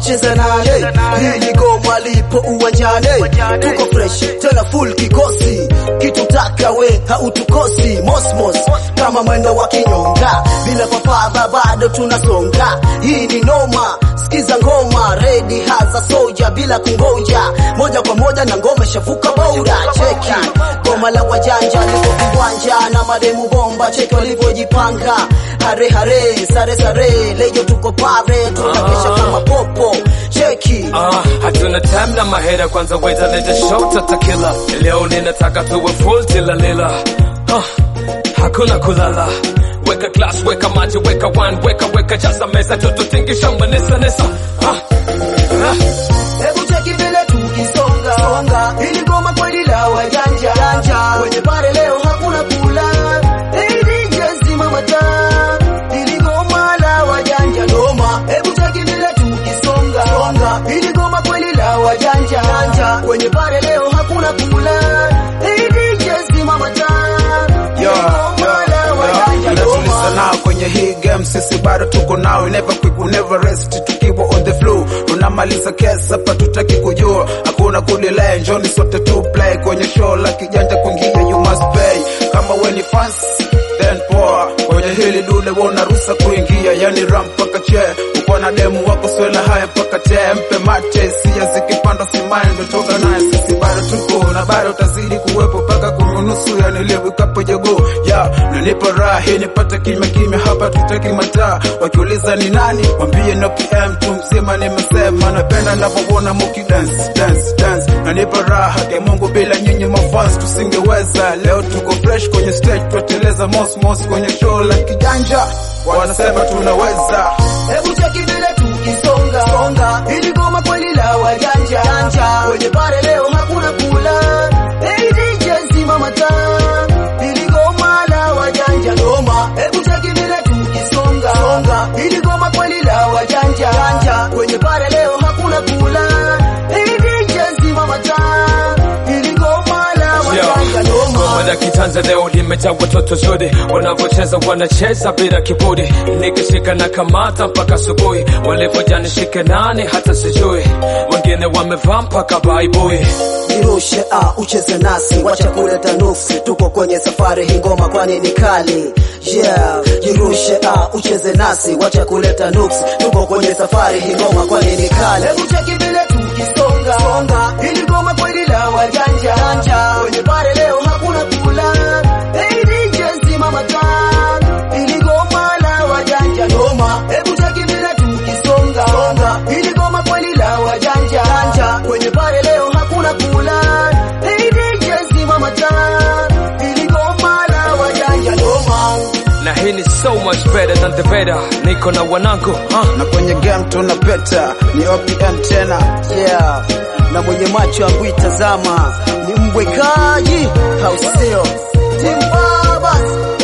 ucheze nane hili goma lipo uwanjani tuko fresh tena full kikosi kitutaka we hautukosi mosmos kama mwendo wa kinyonga bila papara bado tunasonga hii ni noma sikiza ngoma redi haza soja bila kungoja moja kwa moja na ngoma shavuka boura cheki goma la wajanja lipo viwanja na mademu bomba cheki walivyojipanga hare hare sare sare lejo tuko pare tunakesha kama popo cheki Ah, hatuna time na mahera kwanza weta leta show tatakila leo ninataka tuwe full tilalila ah, hakuna kulala weka glass weka maji weka wine weka weka jaza meza tututingisha manesa nesa ah, ah. Hebu cheki vile tukisonga songa, ili goma kweli la wajanja janja, kwenye pare leo hakuna kula. Hey DJ zima mataa, ili goma la wajanja noma. Hebu cheki vile tukisonga songa, ili goma kweli la wajanja janja, kwenye pare leo hakuna kula. Hey DJ zima mataa, ili goma la wajanja Natuliza noma. nao kwenye hii game, sisi bado tuko nao, we never quit, we never rest, tukiwa on the flow, tunamaliza kesi hapa, tutaki kujua, hakuna kudelay, njoni sote tu play kwenye show la kijanja, kuingia you must pay, kama we ni fans then poa, kwenye hili dude wona ruhusa kuingia, yani ram mpaka che, uko na demu wako swela haya mpaka te, mpe mate, sia zikipanda simani, ndo toka naye, sisi bado tuko na bado utazidi kuwepo mpaka kununusu, yani leo ikapo jogo ya nanipa raha hii nipate kimya kimya hapa, tutaki mataa, wakiuliza ni nani, mwambie no PM tu mzima, nimesema napenda navyoona muki dance dance dance, nanipa raha ke Mungu, bila nyinyi mafans tusingeweza. Leo tuko fresh kwenye stage, tuateleza mos mos kwenye show la kijanja, wanasema tunaweza. Hebu cheki vile tukisonga songa, ili goma kweli la wajanja janja, kwenye pare leo hakuna kula. Hey DJ zima mataa, ili goma la wajanja noma. Hebu cheki vile tukisonga songa, ili goma kweli la wajanja janja, kwenye pare leo hakuna kula. Hey DJ zima mataa, ili goma la wajanja noma. Goma la kitanza leo limejaa watoto zuri, wanavyocheza wanacheza bila kiburi, nikishika na kamata mpaka asubuhi, walivyoja nishike nani hata sijui, wengine wamevaa mpaka baibui. Jirushe ah, ucheze nasi, wacha kuleta nuksi, tuko kwenye safari hii ngoma kwani ni kali. Yeah, jirushe ah, ucheze nasi, wacha kuleta nuksi, tuko kwenye safari hii ngoma kwani ni kali. Hebu cheki vile tukisonga songa, ili ngoma kweli la wajanja janja, kwenye pare leo hakuna kula. Hey DJ zima mataa, ili ngoma la wajanja noma. Hebu cheki vile tukisonga songa, ili ngoma kweli la wajanja janja, kwenye pare leo hakuna kula. Hey DJ zima mataa, ili ngoma la wajanja noma. na hii ni so much better than the better. Niko na wanangu huh? na kwenye game tunapeta, ni OPM tena Yeah, na mwenye macho yangu itazama ni mbwekaji, au sio? Timbabas